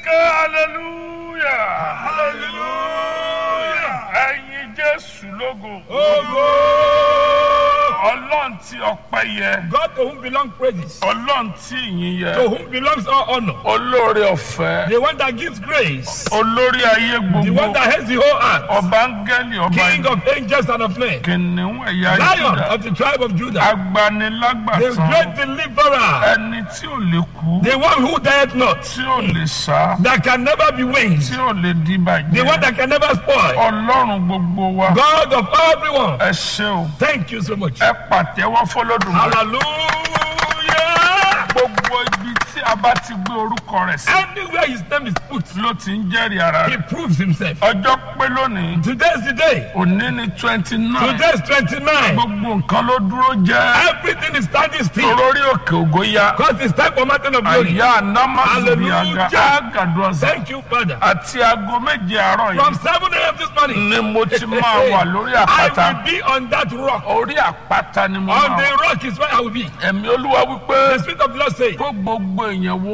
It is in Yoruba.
ké hallelujah hallelujah ẹ̀yin jésù lógo Ogo! ọlọ́run tí ọpẹ́ yẹ God to whom belong praises, ọlọ́run tí ìyìn yẹ to whom belongs all honor, olóore ọ̀fẹ́ the one that gives grace, olórí ayé the one gbogbo that has the whole earth, ọba áńgẹ́lì ọba King ìlú of angels and of men, kìnìún ẹ̀yà Lion Júdà of the tribe of Judah, the agbanilágbàtàn great deliverer, ẹni tí ò lè kú the one who died not, tí ò lè sá that can never be winged, tí ò lè di the one bàjẹ́ that can never spoil, ọlọ́run gbogbo wa God of everyone. ẹ ṣé o Thank you so much. ẹ pàtẹ́wọ́ fọlọ́dún Hallelujah. gbogbo ibi tí a bá ti gbé orúkọ rẹ̀ sí Anywhere his name is put, ló ti ń jẹ́rìí ara he rẹ̀ proves himself. ọjọ́ pé lónìí Today is the day. òní ní twenty nine Today is 29. gbogbo nǹkan ló dúró jẹ́ Everything is standing still. torórí òkè ògo ya Because it's time for mountain of glory. àyà anamasubiaga Hallelujah. agaduasa Thank you, Father. àti aago méje àárọ̀ From yìí 7 a.m. this morning, ni mo ti máa wà lórí I àpáta will be on that rock. orí àpáta ni mo On máa the wà rock is where I will be. ẹ̀mí olúwa wípé The Spirit of the Lord says, kó gbogbo èèyàn wo